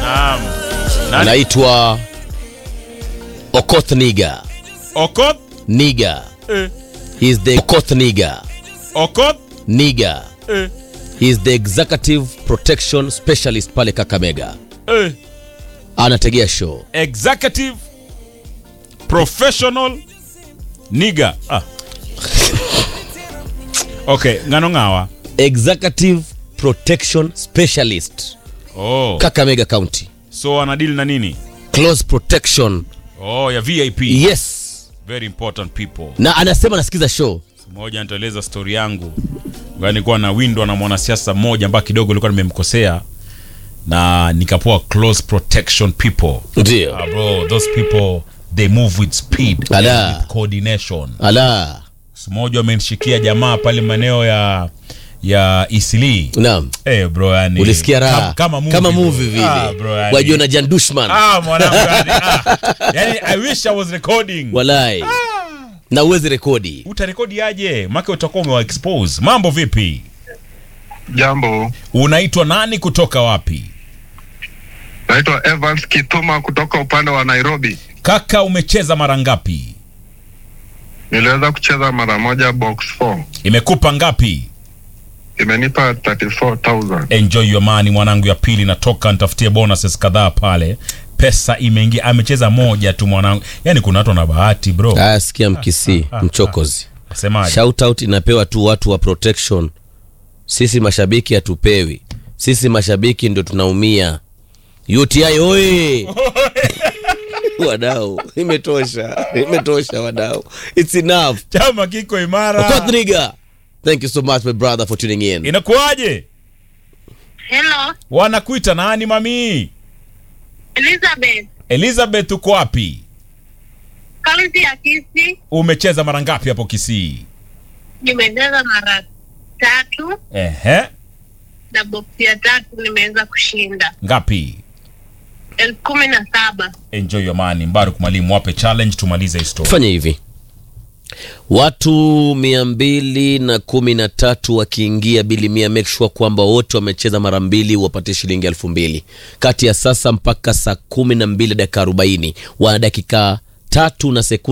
Naam. Nani? anaitwa Okoth Niga. Okot? Niga. Eh. He is the Okoth Niga. Okot? Niga. Eh. He is the executive protection specialist pale Kakamega. Eh. Anategea show. Executive professional nigga. Ah. Okay, ngano ngawa. Executive protection specialist Oh. Kakamega County. So anadili na nini? Close protection. Oh, ya VIP. Yes. Very important people. Na anasema anasikiza show. Mmoja nitaeleza story yangu. Ngani nilikuwa na windwa na mwanasiasa mmoja ambaye kidogo nilikuwa nimemkosea na nikapoa close protection people. Ndio. Ah, bro, those people they move with speed Ala. and with coordination. Ala. Siku moja wamenishikia jamaa pale maeneo ya ya Isili. Naam. Eh bro, yani Ulisikia raha kama, kama movie, kama bro. movie vile. Ah, bro, yani. Wajiona Jan Dushman. Ah, mwanangu yani, ah. Yani I wish I was recording. Walai. Na uwezi rekodi. Utarekodi aje? Maka utakuwa umewa expose. Mambo vipi? Jambo, Unaitwa nani kutoka wapi? naitwa Evans Kituma kutoka upande wa Nairobi. Kaka umecheza mara ngapi? Niliweza kucheza mara moja box 4 Imekupa ngapi? imenipa 34000 Enjoy your money mwanangu, ya pili natoka nitafutie bonuses kadhaa pale. Pesa imeingia, amecheza moja tu mwanangu. Yani kuna watu wana bahati bro. Ah, sikia mkisi mchokozi. Semaje? Shout out inapewa tu watu wa protection. Sisi mashabiki hatupewi. Sisi mashabiki ndio tunaumia. UTI oye! wadau, imetosha. Imetosha wadau. It's enough. Chama kiko imara. Okoth Niga. Thank you so much my brother for tuning in. Inakuwaje? Hello, Wanakuita nani mami? Elizabeth. Elizabeth uko wapi? Kaunti ya Kisii Umecheza mara ngapi hapo Kisii? nimecheza mara tatu Ehe. na boksi ya tatu nimeweza kushinda Ngapi? elfu kumi na saba. Enjoy your money. Mbaruk mwalimu wape challenge tumalize hii story. Fanya hivi. Watu mia mbili na kumi na tatu wakiingia bili mia, make sure kwamba wote wamecheza mara mbili, wapatie shilingi elfu mbili kati ya sasa mpaka saa kumi na mbili dakika arobaini wana dakika tatu na sekunde